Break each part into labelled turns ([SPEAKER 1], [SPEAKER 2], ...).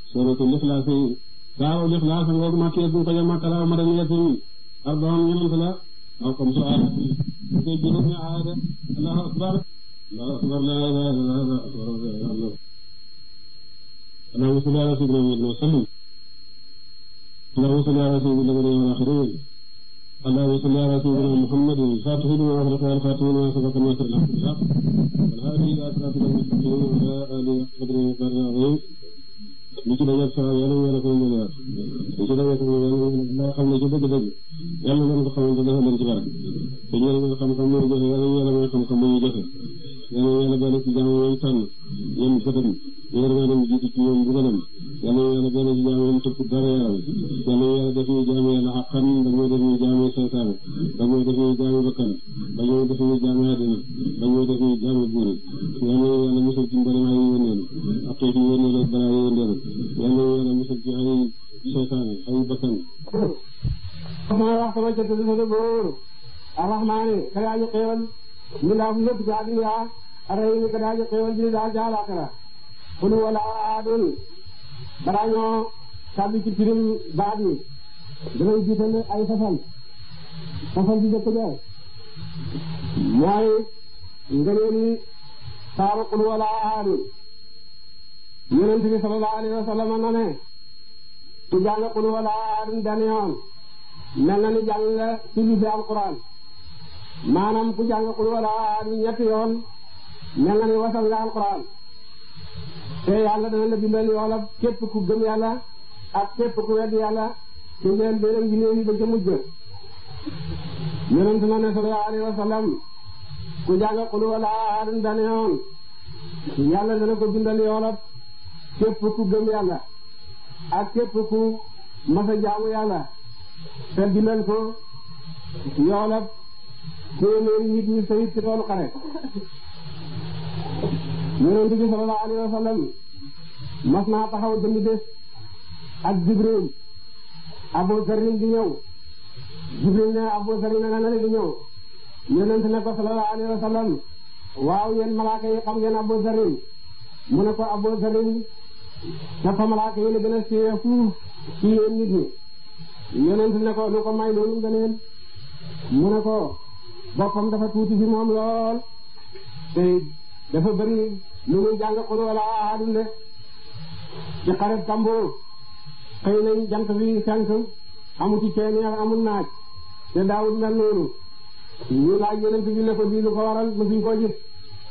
[SPEAKER 1] suratul ixlaas saaru lixlaas ngoog makkee bu ko ja makkala madaniyatin arbaon ñenant la aw comme so aaya koy juróom ñi aaya de allahu akbar allahu akbar la ilaha illallah allahumma salli ala sayyidina muhammadin wa sallim اللهم صل على سيدنا الأولين والآخرين اللهم صل على سيدنا محمد الفاتح لما أغلق والخاتم لما سبق الناصر الحق بالحق والهادي إلى صراطك المستقيم وعلى آله قدر ومقدار العظيم li ci dajeeg saa yàlla ñu yàlla ko mën a li ci dajeeg moom yàlla loo xam ne ci dëgg-dëgg yàlla nañ ko xamante dafa leen ci barke te ñu yàlla xam-xam mooy jëfe yàlla ñu yàlla mooy xam-xam mooy jëfe yàlla yàlla boole ci jaamu yooyu tànn yéen bëtam ñu war dem jiitu ci ñoom bugalam yàlla yàlla boole ci jaamu yéen tëpp dara yaram yàlla yàlla def ñu jaamu yàlla xaqan dañoo def ñu jaamu seytaane dañoo def ñu jaamu bakkan dañoo def ñu jaamu àddina dañoo def ñu jaamu buuri yàlla yàlla musal ci mboolem ay yónneen ak xeeti yónneen ak balaa yónneen yàlla yàlla musal ci ay seytaane ay bakkan
[SPEAKER 2] ma wax sama jot li sa boor arrahmaani ka daaji xéewal mi laa fu lépp ci àddina arrahimi ka daaji xéewal ji daal ca àllaaxira kul wala aadun balaa ñoo tàbbi ci firim baat yi danañ jiital ay fasal fasal bi jëkk ja mooy ngëneeli saaru kul wala aadun yonent bi sallallahu alayhi wa sallam na ne ku jàng qul wala aadun benn yoon mel na ni jàng nga sulusi alquran maanaam ku jàng qul wala aadun ñetti yoon mel na ni wasal nga alquran te yàlla dana la bindal yoolab képp ku gëm yàlla ak képp ku wedd yàlla ci njël beneen gi néew yi ba ca mujj yonent na ne sallallahu alayhi wa sallam ku jàng qul wala aadun benn yoon yàlla dana ko bindal yoolab képp ku gëm yàlla ak képp ku masa jaamu yàlla te bindal ko yoolab téeméeri nit ñi sayit ci toolu xare yonent bi sallallahu alayhi wa sallam mas naa taxaw jënd bés ak Jibril Abu Zarin di ñëw Jibril ne Abu Zarin nga ne di ñëw yonent ne ko sallallahu alayhi wa sallam waaw yéen malaaka yi xam ngeen Abu Zarin mu ne ko Abu Zarin dafa malaaka yi la gën a siiwee fuuf ci yéen nit ñi yonent ne ko nu ko may loolu ngëneel mu ne ko boppam dafa tuuti fi moom lool te dafa bëri lu muy jàng qul wala ahadun de ci xaret tambo xëy nañ jant bi fenk amu ci ceeñeer amul naaj te daawul mel noonu ñu laaj yonent bi ne ko lii lu ko waral mësuñ koo gis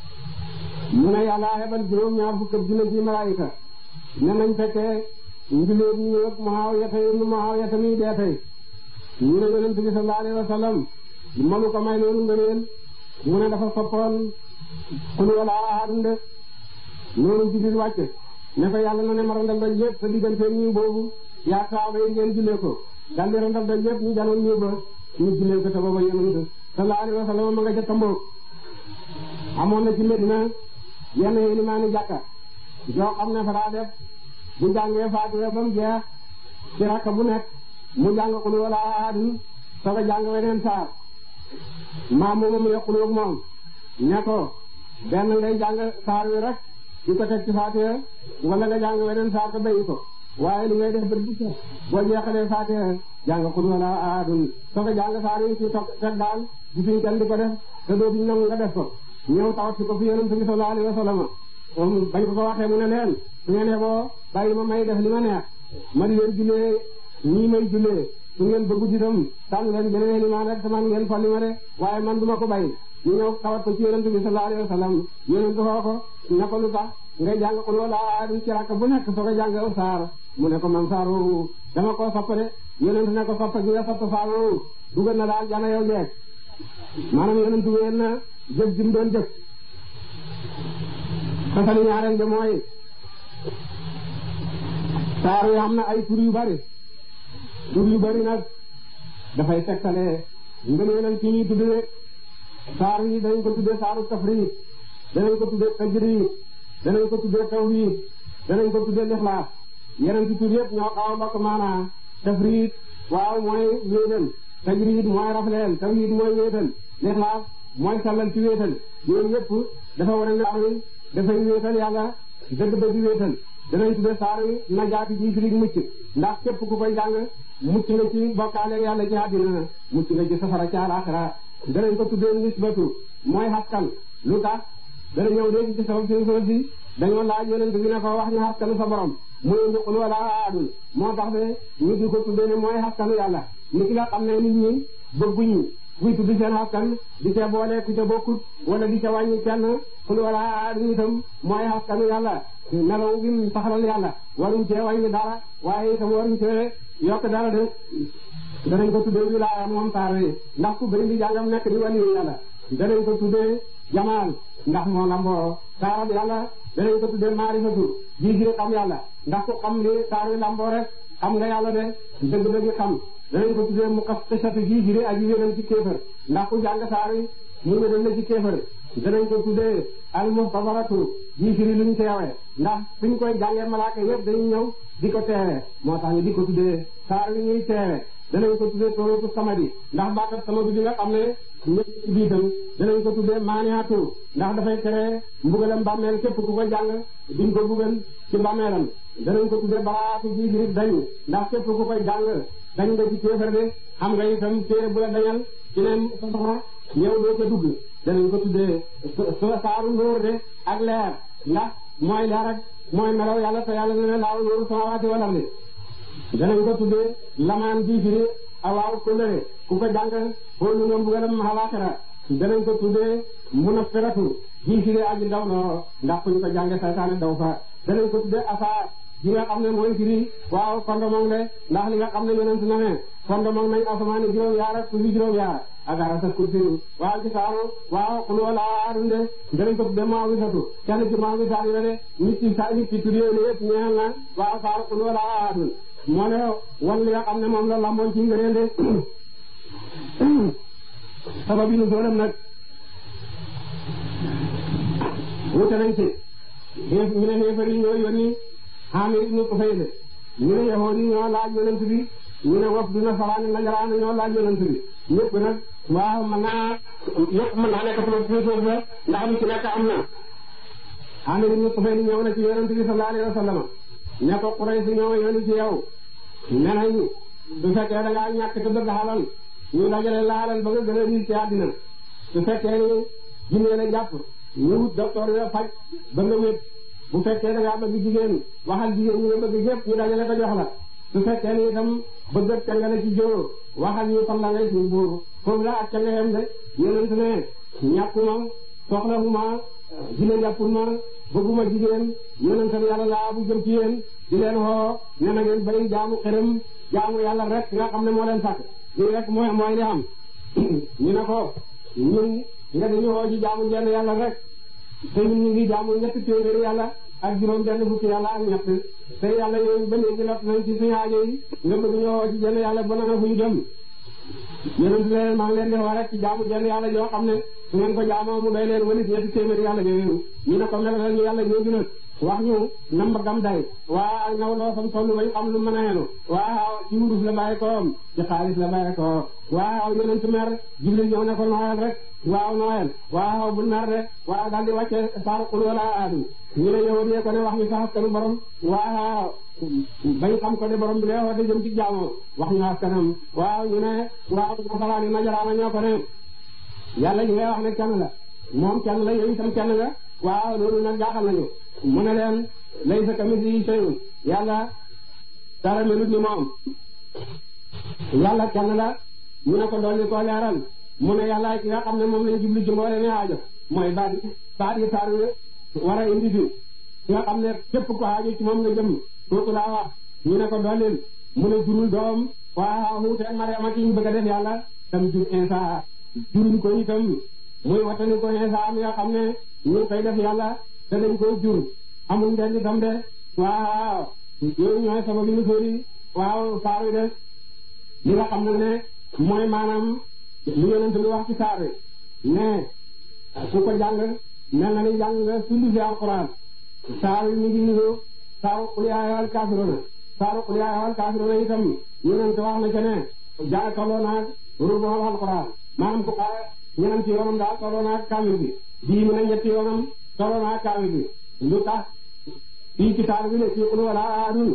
[SPEAKER 2] mu ne yàlla xebal juróom ñaar fukk ak junne ci malaayika ne nañ fekkee njuléet ñu yëpp Muawiya nu Muawiya mi dee tey ñu ne yonent bi sallallahu alayhi wa sallam mënu ko may loolu nga leen mu ne dafa soppoon qul wala ahadun de loolu Jibril wàcce ne ko yàlla na ne ma randal doj yëpp sa diggante ñu boobu yaa saaba yi ngeen jullee ko daldi randal doj yëpp ñu janoon ñu ba ñu jullee ko te booba yonent sallallahu alayhi wa sallam ma nga ca Tambok amoon na ci Medina yenn yéeni maa ni jàkka joo xam ne fa daa def bu jàngee Faatiha ba mu jeex ci rakka bu nekk mu jàng qul wala ahadun soog a jàng weneen saar maa mooma mu yokkul ak moom ne ko benn ngay jàng saar wi rek di ko teg ci Faatiha wala nga jàng weneen saar te bayi ko waaye li ngay def bët bu set boo jeexalee Faatiha jàng qul wala ahadun soog a jàng saar wi ci toog teg daal gisuñ kenn di ko def te dootuñ nangu nga def ko ñëw tawat si ko fi yonent bi sallallahu alayhi wa sallam bañ ko ko waxee mu ne leen su ngeen yeboo bàyyi ma may def li ma neex ma di leen jullee nii may jullee su ngeen bëggu itam tànn leen beneen imaam rek sama ngeen folli ma de waaye man duma ko bàyyi ñu ñëw tawat ko ci yonent bi sallallahu alayhi wa sallam yonent xoo ko ne ko lu tax ngay jàng qul wala ahadun ci rakk bu nekk soo ko jàng aw saar mu ne ko man saar woowu dama koo sopp de yonent ne ko sopp gi nga sopp saar woowu dugal na daal jana yow jeeg maanaam yonent wéen na jëf jim doon jëf xasali ñaareel bi mooy saar yi am na ay tur yu bari tur yu bari nag dafay tegtale ngëneelal ci ñuy tudde saar yi danañ ko tudde saaru tafriid danañ ko tudde tajriid danañ ko tudde tawhiid danañ ko tudde lixlaas yeneen ci tur yëpp ñoo xaw a bokk maanaa tafriid waaw mooy wéetal tajriid mooy rafleel tawhiid mooy wéetal lixlaas mooy sallal ci wéetal yooyu yëpp dafa war a ne dafay wéetal yàlla dëgg-dëgg wéetal danañ tudde saar wi najaati ji firi mucc ndax képp ku koy jàng mucc nga ci bokkaale yàlla ci àddina mucc nga ci safara ci àlaxira danañ ko tuddee nisbatu mooy xaskan lu tax dana ñëw léegi ci sabab si soo si dañoo laaj yonent bi ne ko wax ñu xaskanu sa borom muy indi xul wala aadul moo tax de ñu di ko tuddee ne mooy xaskanu yàlla ni ki nga xam ne nit ñi bëgguñu kuy tudd seen xaskan di ca boole ku ca bokkut wala di ca wàññi kenn xul wala aadul itam mooy xaskanu yàlla nelaw bi mu saxalal yàlla waruñ cee wàññi dara waaye itam waruñ cee yokk dara de danañ ko tuddee wilaaya moom saar yi ndax ku bëri di jàngam nekk di wàllu yàlla danañ ko tuddee jamaal ndax moo lamboo saarab yàlla danañ ko tuddee maarifatu ji gi xam yàlla ndax ku xam li saar wi lamboo rek xam nga yàlla de dëgg-dëgg xam danañ ko tuddee mu xasatu ji gi aji wéral ci kéefër ndax ku jàng saar wi mu wéral la ci kéefër danañ ko tuddee al muxtabaratu ji firi luñ teewe ndax suñ koy jàngee malaaka yëpp dañuy ñëw di ko teewe moo tax ñu di ko tuddee saar wi ñuy teewe danañ ko tuddee sóoratu samadi ndax baatat samadi bi nga xam ne ñëpp ci biitam danañ ko tuddee maaniatu ndax dafay tere mbugalam bàmmeel képp ku ko jàng duñ ko bugal ci bàmmeelam danañ ko tuddee baraatu ji firi dañ ndax képp ku koy jàng dañ nga ci kéefar de xam nga itam téere bu la dañal ci ne safara ñëw doo ca dugg danañ ko tuddee so saaru nóor de ak leer ndax mooy leer ak mooy melaw yàlla te yàlla ne ne laaw nóoru samawaati wal ardi danañ ko tuddee lamaan ji firi awaaw kóllëre ku ko jàng xoolu nga mbugalam xalaaxira danañ ko tuddee munafiratu ji firi aji daw noo ndax ku ñu ko jànge saytaane daw fa danañ ko tuddee asaa ji nga xam ne mooy firi waaw fondement de ndax li nga xam ne yonent na ne fondement nañ asamaani juróom yaar ak suufi juróom yaar ak arasa kursi waaw ci saaru waaw xul wala aadum de danañ ko tuddee maa wisatu kenn ci maa wisaat yi la de nit ci sa nit ci tur yooyu yëpp ñeel na waaw saaru xul wala aadum moo ne wan li nga xam ne moom la lamboon ci ngëneel de sababi nu soolam nag wute nañ ci ñu ne xeefar yi ñoo yónni Amir ibnu Tufayl ñu ne yahood yi ñoo laaj yonent bi ñu ne waf du nasaraan najaraan ñoo laaj yonent bi ñëpp nag waaw mën naa yëpp mën naa nekk sama suuf suuf la ndax lu ci nekk am na Amir ibnu Tufayl ñëw na ci yonent bi sallallahu alayhi wa sallam ne ko Quraysh ñoo yónni ci yow ne nañ su fekkee da ngaa ñàkk te bëgg xalal ñu dajale la xalal ba nga gën a riis ci àddina su fekkee ni jinne la jàpp ñu wut docteur yo faj ba nga wét bu fekkee da ngaa bëgg jigéen waxal jigéen ñi nga bëgg yëpp ñu dajale ko jox la su fekkee ni itam bëgg ak canga la ci jóor waxal ñu fan la ngay suñ buur foofu la ak canga yem de yonent ne ñàkkuma soxlawuma jigéen jàppul ma bëgguma jigéen yonentam yàlla laa bu jëm ci yéen di leen woo ne na ngeen bari jaamu xërëm jaamu yàlla rek nga xam ne moo leen sàkk lii rek mooy mooy li am ñu ne ko ñun nga dañu woo ci jaamu jenn yàlla rek te ñun ñu ngi jaamu ñetti téeméeri yàlla ak juróom benn fukki yàlla ak ñett te yàlla yooyu ba léegi lot nañ ci suñu aajo yi nga bëgg ñoo woo ci jenn yàlla ba nana fu ñu jëm yonent leen maa ngi leen di woo rek ci jaamu jenn yàlla yoo xam ne su ngeen ko jaamoo mu doy leen walit ñetti téeméeri yàlla yooyu ñu ne ko melal ñu yàlla ñoo nag wax ñu namba gam day waa ak naw loo sam tollu bañ xam lu mën a yenu waaw ci wurus la bàyyi koom ci xaalis la bàyyi ko waaw yonent mer jibril ñëw ne ko nooyal rek waaw nooyal waaw bu mer de waaw daal di wàcce saar qul wala aadu ñu ne yow dee ko ne wax ñu sa askanu borom waaw bañ xam ko de borom bi lee woote jëm ci jaamoo wax ñu askanam waaw ñu ne waaw nasaraani najaraana ñoo ko ne yàlla ñu ngay wax ne kenn la moom kenn la yow itam kenn la waaw loolu nag jaaxal nañu mu ne leen laysa kamislihi shay'un yàlla dara melut ni moom yàlla kenn la ñu ne ko dolli koo leeral mu ne yàlla ki nga xam ne moom lañ jublu ci mboole ne aajo mooy baat baat yi saar war a indi fi ki nga xam ne képp ko aajo ci moom nga jëm kooku laa wax ñu ne ko dollil mu ne jurul doom waaw wuuteeg Mariama ki ñu bëgg a def yàlla tam jur Insa juruñ ko itam muy watani ko Insa am nga xam ne ñu koy def yàlla te dañ koy jur amul ndend itam de waaw yooyu ñooy sababu ñu sóori waaw saar wi de li nga xam ne ne mooy maanaam li yonent bi wax ci saar wi ne ku ko jàng mel na ni jàng nga sulli fi alquran saar wi mi ngi niru saaru qul yaa ayyuhal kaafiruuna saaru qul yaa ayyuhal kaafiruuna itam yonent wax na ca ne jaa tolloo naag rubool alquran maanaam ku xaar ñeneen ci yoonam daal tolloo naag kaamil bi bii mu ne ñetti yoonam tolloo naag kaamil bi lu tax fii ci saar bi ne ci xul wala aadun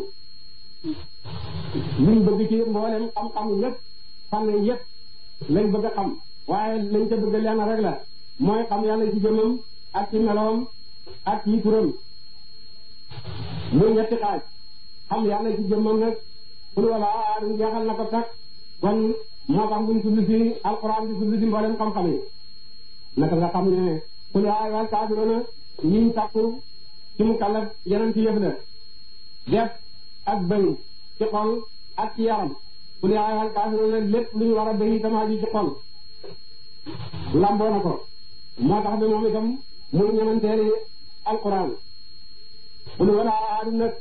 [SPEAKER 2] liñ bëgg ci mboolem xam-xam yépp fànn yépp lañ bëgg a xam waaye lañ ca bëgg lenn rek la mooy xam yàlla ci jëmmam ak ci meloom ak ci turam muy ñetti xaaj xam yàlla ci jëmmam nag xul wala aadun jeexal na ko tak kon moo tax buñ tudd ci alquran di tudd ci mboolem xam-xam yi naka nga xam ne xul yaa ayyuhal kaafiruuna ñiñ takku ci mu kallaf yeneen ci yëf la def ak bëy ci xol ak ci yaram xul yaa ayyuhal kaafiruuna lépp lu ñu war a bëy itam aju ci xol lamboo na ko moo tax bi moom itam muy ñemanteeri alquran xul wala aadum nag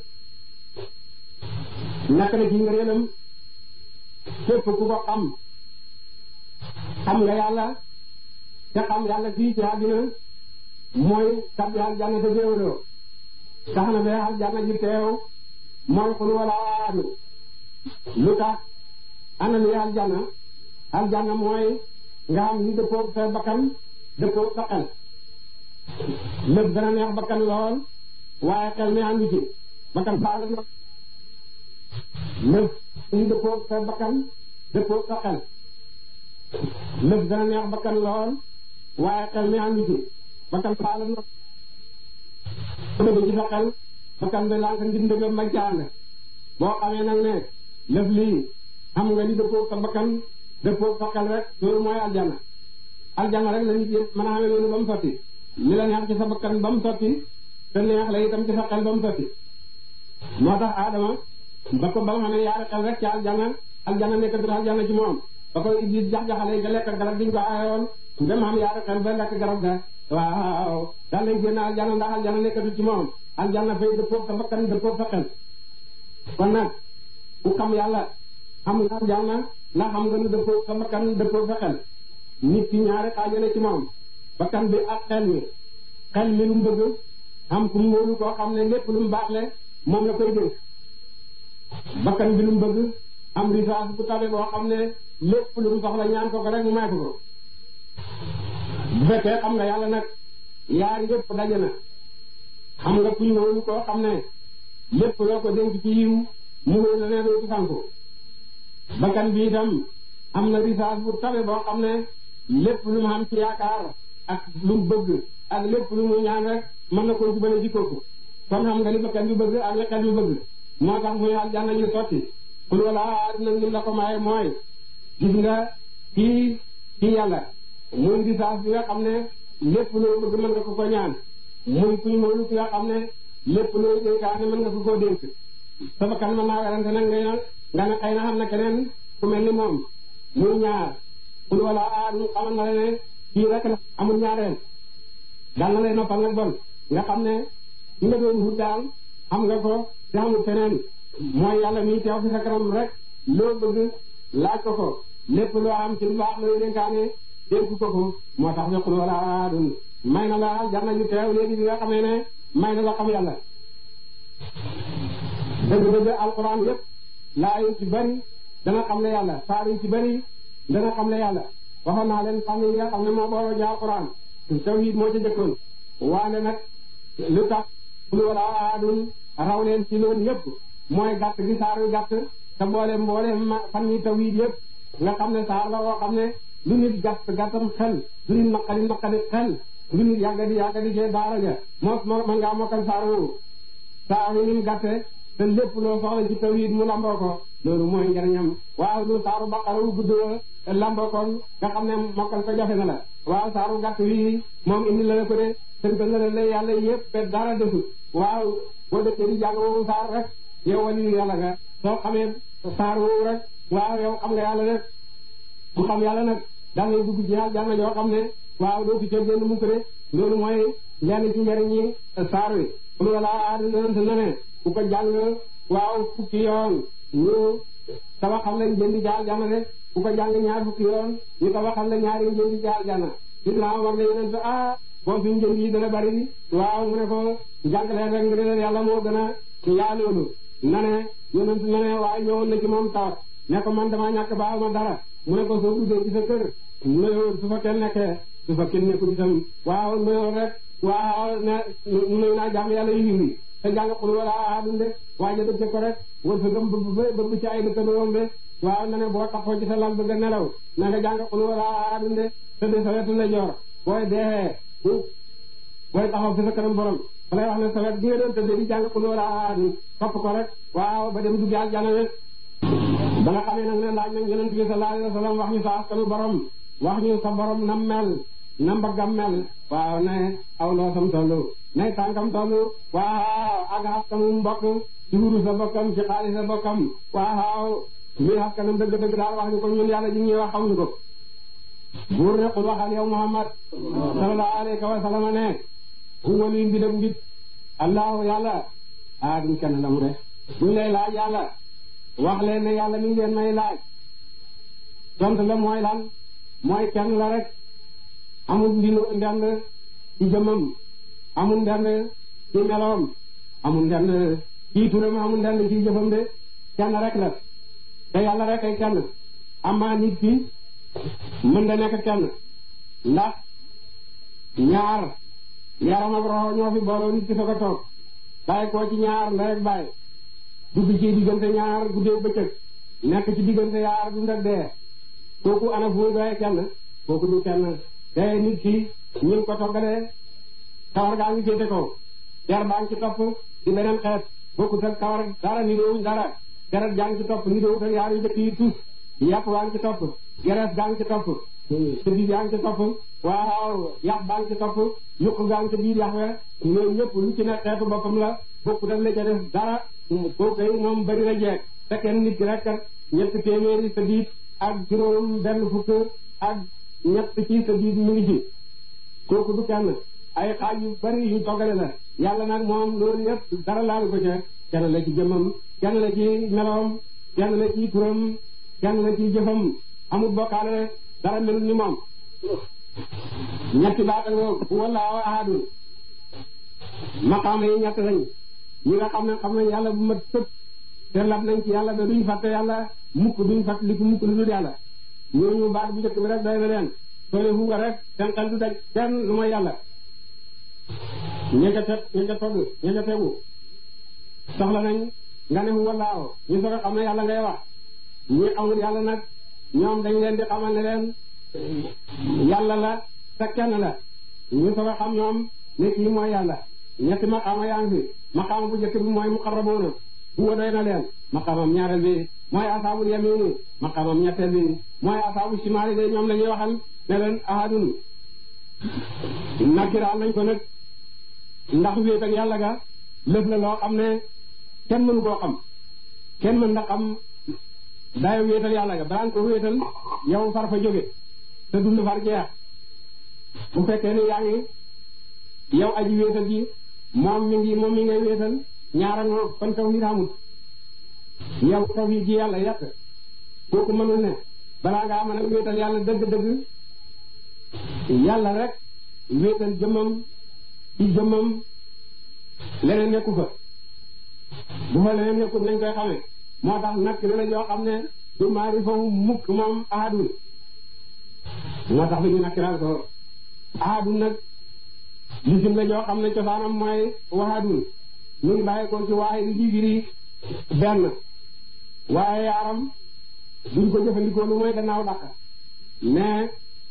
[SPEAKER 2] nekk na ci ngëneelam képp ku ko xam xam nga yàlla te xam yàlla fii ci àddina mooy tabbi aljanna te déewuloo tax na bee aljanna ji teew mooy xul wala aadu lu tax ana li aljanna aljanna mooy nga xam ni dëppoog sa bakkan dëppoog sa xel lépp dana neex bakkan lool waaye xel mi àndu ci bakkan faal lépp ñu dëppoog sa bakkan dëppoog sa xel lépp dana neex bakkan lool waaye xel mi àndu ci bakkan faal na dëgg ci sa xel bakkan bi lànk ngir ndëgam ma jàng boo xamee nag ne lëf lii xam nga li dëppoog sa bakkan dëppoog sa xel rek loolu mooy aljana aljana rek la nit yëpp mën a xamee loolu ba mu sotti li la neex ci sa bakkan ba mu sotti te neex la itam ci sa xel ba mu sotti moo tax Adama ba ko ba nga xam ne yaari xel rek ci aljana aljana nekkatul aljana ci moom ba ko Iblis jax-jaxale ga lekk garab giñ ko aayoon dem xam yaari xel ba lekk garab ga waaw daal lañ génn aljana ndax aljana nekkatul ci moom aljana fay dëppoog sa bakkan dëppoog sa xel kon nag ku xam yàlla xam nga aljana ndax xam nga nu dëppoog sa bakkan dëppoog sa xel nit ki ñaari xaajale ci moom bakkan bi ak xel mi xel mi lu mu bëgg am ku mu wóolu koo xam ne lépp lu mu baaxle moom la koy dénk bakkan bi lu mu bëgg am risaas bu tabe boo xam ne lépp lu mu soxla ñaan ko ko rek mu may ko ko bu fekkee xam nga yàlla nag yaar yëpp daje na xam nga kuñ wóolu koo xam ne lépp loo ko dénk ci yiw mu wóor la ne dootu sànku bakkan bi itam am na risaas bu tabe boo xam ne lépp lu mu am ci yaakaar ak lu mu bëgg ak lépp lu mu ñaan rek mën na koo jubale ci kooku kon xam nga li bakkan bi bëgg ak li xel bi bëgg moo tax muy aljanna ñu sotti xul wala nag lim la ko maye mooy gis nga kii kii yàlla muy risaas bi nga xam ne lépp loo bëgg mën nga ko ko ñaan muy kuñ moolu ki nga xam ne lépp loo dénkaane mën nga ko koo dénk sa bakkan mën naa werante nag ngay nga ne xëy na xam na keneen ku mel ni moom muy ñaar xul wala aadu xamal na la ne kii rek la amul ñaareel dal na lay noppal nag bon nga xam ne ki nga doon wut daal xam nga ko te amul feneen mooy yàlla mi teew fi sa kanam rek loo bëgg laaj ko ko lépp loo am ci lu baax looy dénkaane dénk ko ko moo tax ne xul wala aadun may na la jar nañu teew léegi bi nga xamee ne may na la xam yàlla dëgg-dëgg alquran yëpp laa yu ci bari dana xam ne yàlla saar yu ci bari dana xam ne yàlla waxoon naa leen xam ne yi nga xam ne moo booroo ja alquran tawhid moo ci jëkkoon waane nag lu tax xul wala aadun raw leen ci loolu yëpp mooy gàtt gi saar yu gàtt te boole mboole fan yi tawhid yëpp nga xam ne saar la woo xam ne lu nit gàtt gàttam xel lu nit naqari naqari xel lu nit yàggadi yàggadi cee daara ja moo man ngaa mokkal saar woowu saar yi nim gàtte te lépp loo soxla ci tawhid mu lamboo ko loolu mooy njariñam waaw lu saaru baqara wu gudd lamboo ko nga xam ne mokkal ko jafe na la waaw saaru gàtt wi moom indi la la ko de tënk na la lay yàlla yëpp te dara desul waaw boo dëkkee di jàng woowu saar rek yow wali yàlla nga soo xamee saar woowu rek waaw yow xam nga yàlla rek ku xam yàlla nag da ngay dugg ci aljanna yoo xam ne waaw doo ci cër génn mukk de loolu mooy lenn ci njëriñ ñi saar wi xul wala aadu nante na ne ku ko jàng waaw fukki yoon ñu tabaxal lañ jëndi ci aljanna de ku ko jàng ñaar fukki yoon ñu tabaxal la ñaari jëndi ci aljanna sidna Umar ne yeneen sa ah boo suñ jënd yi dana bari waaw mu ne ko jàngalee rek ngir yàlla moo gën a yaa loolu na ne yonent na ne waaye ñëwoon na ci moom tawat ne ko man damaa ñàkk baaw ma dara mu ne ko soo duggee ci sa kër nuyoo su fa kenn nekkee su fa kenn nekkul itam waaw nuyoo rek waaw ne nuyu naa jàmm yàlla yu yiw te jàng xul wala ahadun de waaye dëgg ko rek wër sa gëm bëgg bëgg ci ay dëkkandoom de waaw na ne boo taxoo ci sa lal bëgg a nelaw na nga jàng xul wala ahadun de te de sa wetu la joor booy deexee booy taxaw fi sa kanam borom fa lay wax ne sa wet gi nga doon tëddee di jàng xul wala ahadun topp ko rek waaw ba dem dugg aljana rek ba nga xamee nag ne laaj nañ yonent bi sallallahu alayhi wa sallam wax ñu sa askanu borom wax ñu sa borom nam mel na mbaggam mel waaw ne aw loosam tollu ne tànkam tollu waaw ak askanu mbokk ci wuru sa bokkam ci xaalis sa bokkam waaw muy askanam dëgg-dëgg daal wax ñu ko ñun yàlla ji ñuy wax xamuñu ko buur ne xul waxal yow Muhammad sallallahu alayhi wa sallam ne huwa li mbidam mbit allahu yàlla ah duñ kenn la mu de duñ lay laaj yàlla wax leen ne yàlla mi ngi leen may laaj tontu la mooy lan mooy kenn la rek amul ndinu ndend ci jëmmam amul ndend ci meloom amul ndend ci turam amul ndend ci jëfam de kenn rek la te yàlla rek ay kenn amaa nit ki mën da nekk kenn ndax ñaar yaram ak roxo ñoo fi booloo nit ki soog a toog bàyyi koo ci ñaar la rek bàyyi dugg ci diggante ñaar guddee bëccëg nekk ci diggante yaar dund ak dee kooku ana fu muy doyee kenn kooku du kenn te nit ki ñu ko toggalee kawar gaa ngi féete kaw der baa ngi ci topp di beneen xeet bokkut ak kawar dara ni doowuñ dara deret jaa ngi ci topp ni doowut ak yaar yu jëkk yi tus yàpp baa ngi ci topp gerees gaa ngi ci topp sëbi gaa ngi ci topp waaw yax baa ngi ci topp yuq gaa ngi ci biir yax we ñooyu ñëpp lu ci ne xeetu boppam la bokkut ak la ca def dara kooku yi moom bari na jeeg te kenn nit ki rek ñett téeméeri sa biit ak juróom benn fukk ak ñett ci sa biit mu ngi ci kooku du kenn ay xaaj yu bari yu toggale la yàlla nag moom loolu yëpp dara laalu ko ca kenn la ci jëmmam kenn la ci meloom kenn la ci turam kenn la ci jëfam amul bokkaale dara melut ni moom ñetti baata ngoo wallaahu ahadun maqaama yi ñett lañ ñi nga xam ne xam nañ yàlla bu mat sëpp te lab nañ ci yàlla ba duñ fàtte yàlla mukk duñ fàtte li ko mukk lu dul yàlla ñooñu baat bu njëkk bi rek doy na leen soo ne fuga rek seen xel du daj kenn lu mooy yàlla ña ca teg ña ca togg ña ca tegu soxla nañ nga ne wallaahu ñu soog a xam ne yàlla ngay wax ñi xamul yàlla nag ñoom dañ leen di xamal ne leen yàlla la te kenn la ñu soog a xam ñoom ne kii mooy yàlla ñetti maqaama yaa ngi fi maqaama bu njëkk bi mooy muqarrabuuna huwa doy na leen maqaamam ñaareel bi mooy asaabul yamini maqaamam ñetteel bi mooy asaabu shimaali de ñoom la ñuy waxal ne leen ahadun nakiraal nañ ko nag ndax wéet ak yàlla ga lëf la loo xam ne kenn mënu koo xam kenn mën na xam dayo wéetal yàlla ga balaa nga ko wéetal yow far fa jóge te dund far jeex bu fekkee ne yaa ngi yow aji wéetal ji moom mi ngi moom mi ngay wéetal ñaara ngoo kon tawhid amut yow tawhid ji yàlla yàq kooku mënul ne balaa ngaa mën a wéetal yàlla dëgg-dëgg yàlla rek wéetal jëmmam ci jëmmam leneen nekku fa bu fa leneen nekkut nañ koy xamee moo tax nag la yoo xam ne du maari foofu mukk moom ahadun moo tax bi ñu nakkiral ko ahadun nag lisim la joo xam ne cosaanam mooy wahadun ñu ngi bàyyi ko ci waaye di jigiri benn waaye yaaram duñ ko jëfandikoo lu mooy gannaaw dàq mais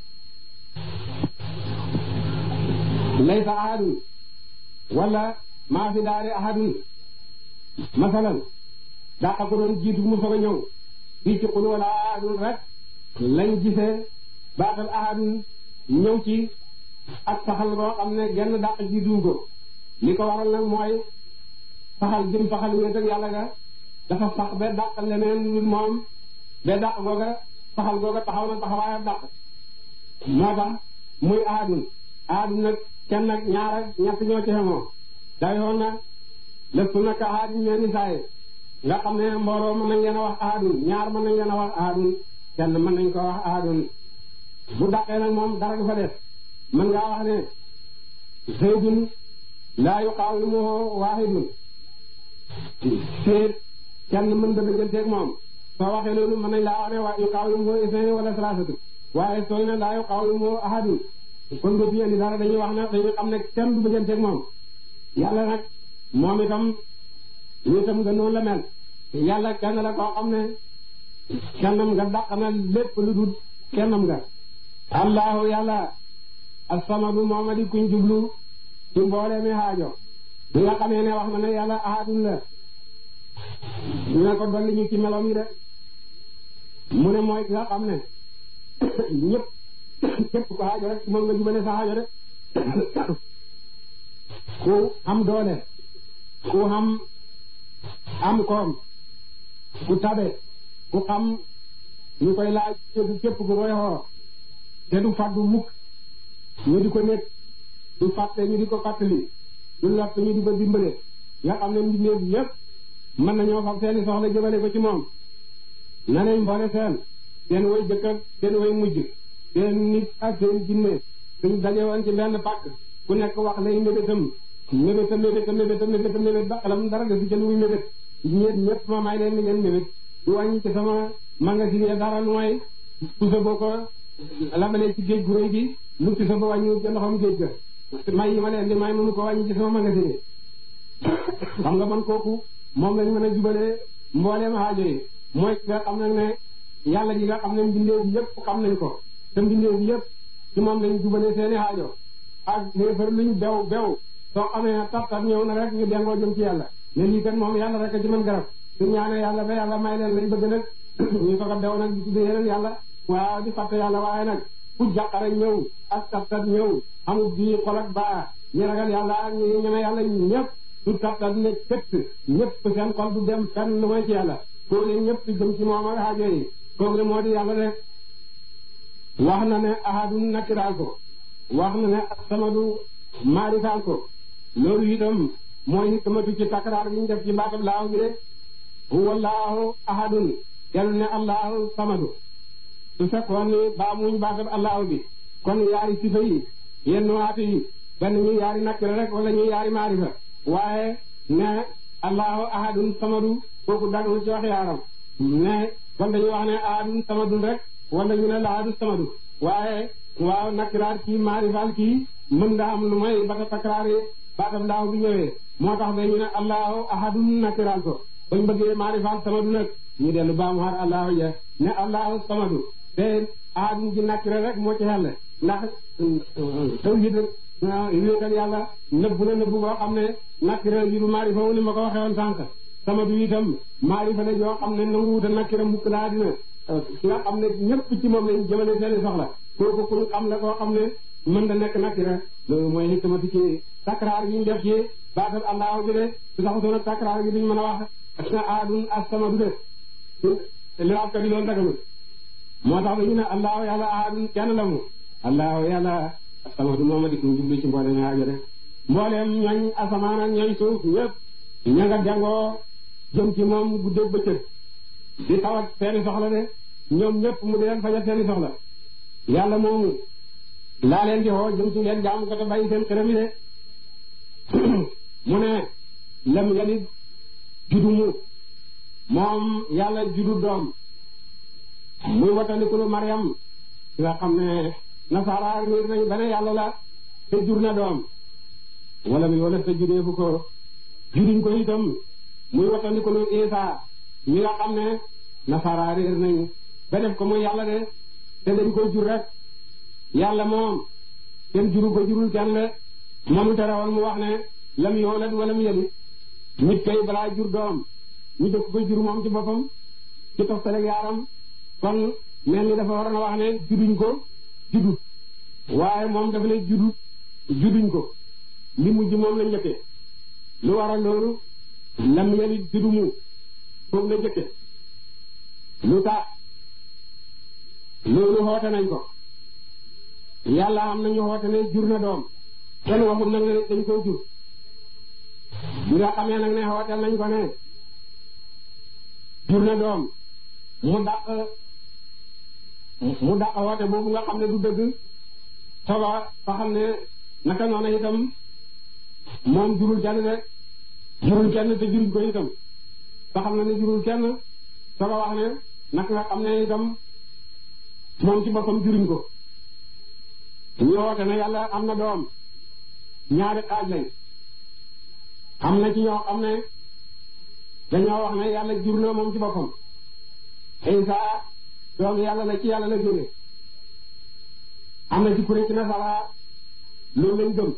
[SPEAKER 2] laysa ahadun wala maa fi daari ahadun masalan dàq ko doon jiitu mu soog a ñëw fii ci xul wala ahadun rek lañ gisee baatal ahadun ñëw ci ak saxal boo xam ne genn dàq jiitu ko li ko waral nag mooy saxal jëm saxal wéet ak yàlla ga dafa sax ba dàq leneen lu moom ba dàq googa saxal googa taxaw na taxawaayam dàq moo tax muy ahadun ahadun nag kenn nag ñaar ak ñett ñoo ci xemoo dayoon na lépp nag ahadun mel ni saaye nga xam ne mbooloo mën nañ leen a wax ahadun ñaar mën nañ leen a wax ahadun kenn mën nañ ko wax ahadun bu dàqee nag moom dara du fa def mën ngaa wax ne zaydun laa yuqaawimuhu waahidun séet kenn mën da dëgganteeg moom soo waxee loolu mën nañ laa wax ne waa yuqaawimuhu isnayn wala salaasatu waaye sooy ne laa yuqaawimuhu ahadun kon nga fi indi dara dañuy wax ne dañuy xam ne kenn du dëgganteeg moom yàlla nag moom itam nitam nga noonu la mel yàlla kenn la koo xam ne kennam nga dàq na lépp lu dul kennam nga allahu yàlla as-samadu mooma di kuñ jublu ci mboole mi xaajo bi nga xamee ne wax na ne yàlla ahadun la ñu ne ko dolli ñu ci melom yi de mu ne mooy ki nga xam ne ñëpp képp ko xaajo rek moom nga jubale sa xaajo de ku am doole ku am am koom ku tabe ku xam ñu koy laaj képp ku koy xoo te du fàddu mukk ñu di ko nekk du fàtte ñu di ko fàttali du lott ñu di ko dimbale nga xam ne mbindeef yépp mën nañoo fab seeni soxla jëmale ko ci moom na nañ mboole seen seen way jëkk ak seen way mujj seen nit ak seen jinne suñ daje woon ci benn pàkk ku nekk wax lay mébétam mébéta mébéta mébéta mébéta mébét ba xalam dara de si ca lu muy mébét ñeet ñëpp ma may leen ni ngeen mébét du wàññi ci sama magasin yi dara lu may pusa boo ko labalee ci géej gu rëy gi mu pusa ba wàññi ca ndoxam géej ga may yi ma leen di may mënu ko wàññi ci sama magasin yi xam nga man kooku moom lañ mën a jubalee mbooleem aajo yi mooy nga xam nag ne yàlla ji nga xam ne mbindeef yëpp xam nañ ko te mbindeef yëpp ci moom lañ jubalee seeni aajo ak léefar luñ bew bew soo xamee tartar ñëw na rek ñu dengoo jëm ci yàlla ne lii kat moom yàlla rek a ci mën garab su ñaanee yàlla ba yàlla may leen lañ bëgg nag ñu soog a bew nag di tuddee yeneen yàlla waaw di fàtte yàlla waaye nag fu jàqare ñëw ak tartar ñëw amul bii xol ak baa ñi ragal yàlla ak ñi ñeme yàlla ñëpp du tartar ne këtt ñëpp seen xol du dem fenn lu mooy ci yàlla kooku ñëpp jëm ci moom ak aajo yi kooku moo di yàlla rek wax na ne ahadun nakiraal ko wax na ne samadu maarifaal ko loolu itam mooy hikmatu ci takraar bi ñu def ci baatab laahu bi de huwa allahu ahadun dellu ne allahu samadu su fekkoon ni baa muñ baatab allahu bi kon yaari sifa yi yenn waatu yi benn ñu yaari nakira rek wala ñu yaari maarifa waaye ne allahu ahadun samadu kooku dagul ci wax yaaram ne kon dañuy wax ne ahadun samadun rek wala ñu ne laadu samadu waaye waaw nakiraat kii maarifaal kii mën nga am lu may bata takraar yi baatam laaw bi ñëwee moo tax dañu ne allahu ahadun nakiraal ko bañ bëggee maarifaal samadu nag ñu dellu baamu xaar allahu ja ne allahu samadu te ahadun ji nakira rek moo ci xel ndax tawhid wéetal yàlla nëbbu na nëbbu boo xam ne nakira ji du maarifa wu ni ma ko waxee woon sànq samadu itam maarifa la joo xam ne nanguwuta nakira mukk laa dina ki nga xam ne ñëpp ci moom lañ jëmale seeni soxla kooku ku ñu xam la koo xam ne mën da nekk nakira loolu mooy hikmati ci takraar yi ñu def ci baatal allahu bi de su saxutoon ak takraar yi duñ mën a wax na aadun as-samadu de li wax ka di loolu daganul moo tax dañu ne allahu yàlla aadun kenn la mu allahu yàlla as-samadu mooma di ko jublu ci mboolem aajo de mbooleem ñooñ asamaan ak ñooñ suuf ñëpp ña nga jàngoo jëm ci moom guddeeg bëccëg di tawat seeni soxla de ñoom ñëpp mu di leen fajal seeni soxla yàlla moomu laa leen di xoo jëm ci leen jaamu ko te bàyyi seen xërëm yi de mu ne lem yalit judu mu moom yàlla judu doom muy watandikulu Mariam nga xam ne nasaara réer nañ ba ne yàlla la te jur na doom wala mi wala te judeefu ko juduñ ko itam muy watandikulu Isa ñi nga xam ne nasaara réer nañ ba def ko muy yàlla de te dañ koy jur rek yàlla moom kenn juru ko jurul kenn le moomu tere woon mu wax ne lam yoolat wala mu yelit nit kay balaa jur doom ñu dëkk ko jur moom ci boppam ci toftaleg yaaram kon mel ni dafa waroon a wax ne juduñ ko judut waaye moom dafa ne judut juduñ ko li mujj moom la njëkke lu waral loolu lam yelit judumu foofu la njëkke lu tax loolu xoote nañ ko yàlla am nañu xoote ne jur na doom kenn waxul nag ne dañ koy jur bi nga xamee nag ne xooteel nañ ko ne jur na doom mu dàq mu dàq xoote boobu nga xam ne du dëgg soga fa xam ne naka noona itam moom jurul kenn de jurul kenn te juruñ ko itam fa xam ne ne jurul kenn soga wax ne naka nga xam ne itam moom ci boppam juruñ ko ñu woote ne yàlla am na doom ñaari xaaj lañ am na ci ñoo xam ne dañoo wax ne yàlla jur na moom ci boppam Isa doom yàlla la ci yàlla la jóge am na ci kuréel ci nasara loolu lañ gëm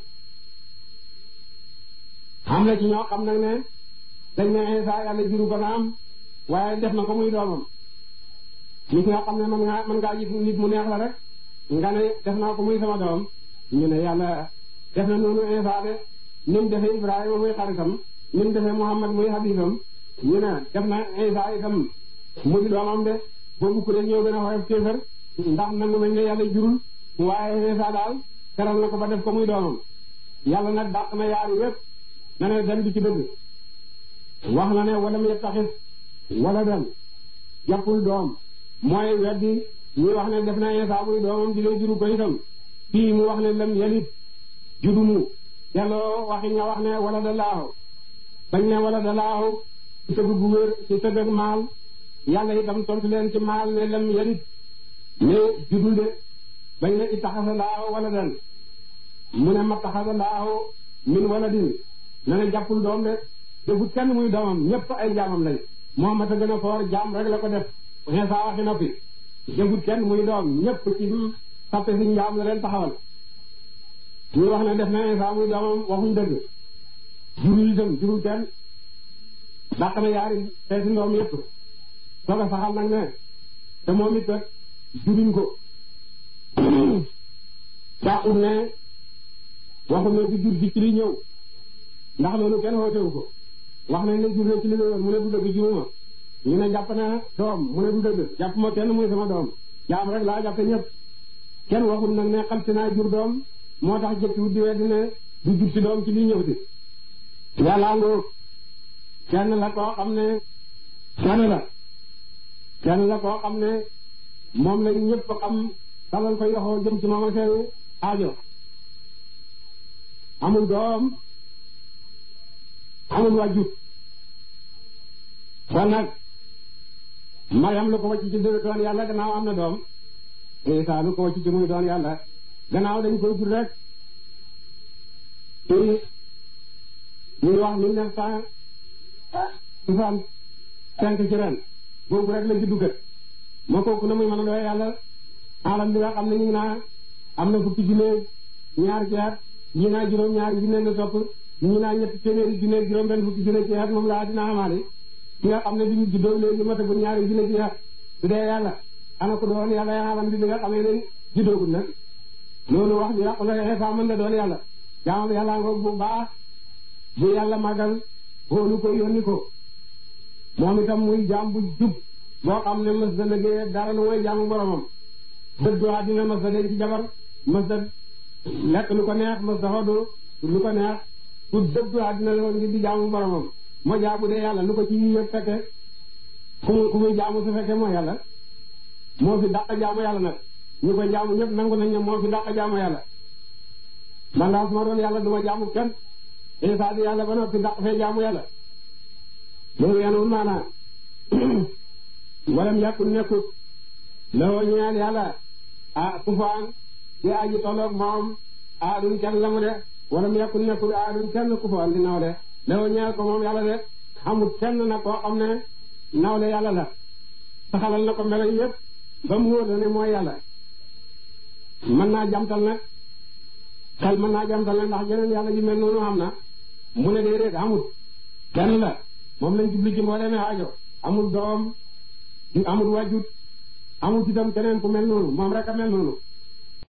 [SPEAKER 2] am na ci ñoo xam nag ne dañ ne Isa yàlla juru ko naam waaye def na ko muy doomam nit nga xam ne man ngaa man ngaa gis nit mu neex la rek nga ne def naa ko muy sama doom ñu ne yàlla def na noonu Isa de ni mu defee Ibrahima muy xaritam ni mu defee Muhammad muy habibam ñu ne def na Isa itam mu di doomam de boobu ku ñoo gën a xoyof kéefër ndax nangu nañ ne yàlla jurul waaye Isa daal teral na ko ba def ko muy doomam yàlla nag dàq na yaari yépp na ne dem bi ci dëgg wax na ne wala mu yettaxis wala dem jàppul doom mooy weddi ñuy wax ne def na Isa muy doomam di lay juru ko itam fii mu wax ne lam yalit judumu delloo waxi ña wax ne wala da laahu bañ ne wala da laahu ci tëgg bu wér ci tëgg ak maal yàlla itam tontu leen ci maal ne lam yalit ne judul de bañ ne ittaxasa laahu wala dan mu ne ma taxasa laahu min wala din na ne jàppul doom de defut kenn muy doomam ñëpp ay jaamam lañ moom ma ta gën a foor jaam rek la ko def Isa waxi noppi defut kenn muy doom ñëpp ci sappe si njaam la leen taxawal ñu wax ne def na Isa muy doomam waxuñ dëgg jurul itam jurul kenn dàq na yaari xeeti ndoom yëpp soog a saxal nag ne te moom it kat juruñ ko dàqut ne waxul ne du jur ci ci li ñëw ndax loolu kenn wootewu ko wax nañ ne jur na ci li ñëwoon mu ne du dëgg juruma ñu ne jàpp na doom mu ne du dëgg jàpp ma kenn muy sama doom jaam rek laa jàppe ñëpp kenn waxul nag ne xam si naa jur doom moo tax jëkkiwut di weddi ne du jur ci doom ci li ñëw si yàllaa ngoo kenn la koo xam ne kenn la kenn la koo xam ne moom lañ ñëpp xam talal ko yoxoo jëm ci moom a seeni aajo amul doom amul wàjjut kon nag Mariam lu ko wàcc ci doon yàlla gannaaw am na doom Isa lu ko wàcc ci muy doon yàlla gannaaw dañ koy jur rek ci ñuy wax mille neuf cent soixante cinq ci ren boobu rek la juddu kët moo kooku na muy mën a doy yàlla alam bi nga xam ne ñu ngi naa am na fukki junne ñaar ci at ñi naa juróom ñaari junne la topp ñi naa ñetti téeméeri junne juróom benn fukki junne ci at moom laa dina amaale ki nga xam ne bi ñu juddoo léegi matagul ñaari junne ci at su dee yàlla ana ko doon yàlla alam bi nga xam ne leen juddoogul nag loolu wax bi yàqu la Isa mën na doon yàlla jaamam yàlla ngoog bu baax bu yàlla màggal xoolu ko yónni ko moom itam muy jaam bu jub boo xam ne mës da liggéey dara lu mooy jaamu boromam dëddu àddina mës da denc jabar mës da lekk lu ko neex mës da xodu lu ko neex ku dëddu àddina la woon ngir di jaamu boromam moo jaa bu dee yàlla lu ko ci yëpp fekke ku muy ku muy jaamu su fekkee moo yàlla moo fi dàq jaamu yàlla nag ñu ko jaamu ñëpp nangu nañ ne moo fi dàq jaamu yàlla man daal su ma doon yàlla du ma jaamu kenn Isa di yàlla ba noppi dàq fee jaamu yàlla loolu yanul maanaa walam yàkkul nekkut loo ñeel yàlla ah kufaan di aji tolloog moom aadun kenn la mu de walam yàkkul nekkut aadun kenn kufaan di naw de loo ñeel ko moom yàlla de xamul kenn na koo xam ne nawle yàlla la saxalal na ko melo yëpp ba mu wóor la ne mooy yàlla mën naa jamtal nag xel mën naa jamtal nag ndax jeneen yàlla ji mel noonu xam na mu ne déedéet amul kenn la moom lañ jubli ci mbooleem aajo amul doom amul wajut amul itam keneen ku mel noonu moom rek a mel noonu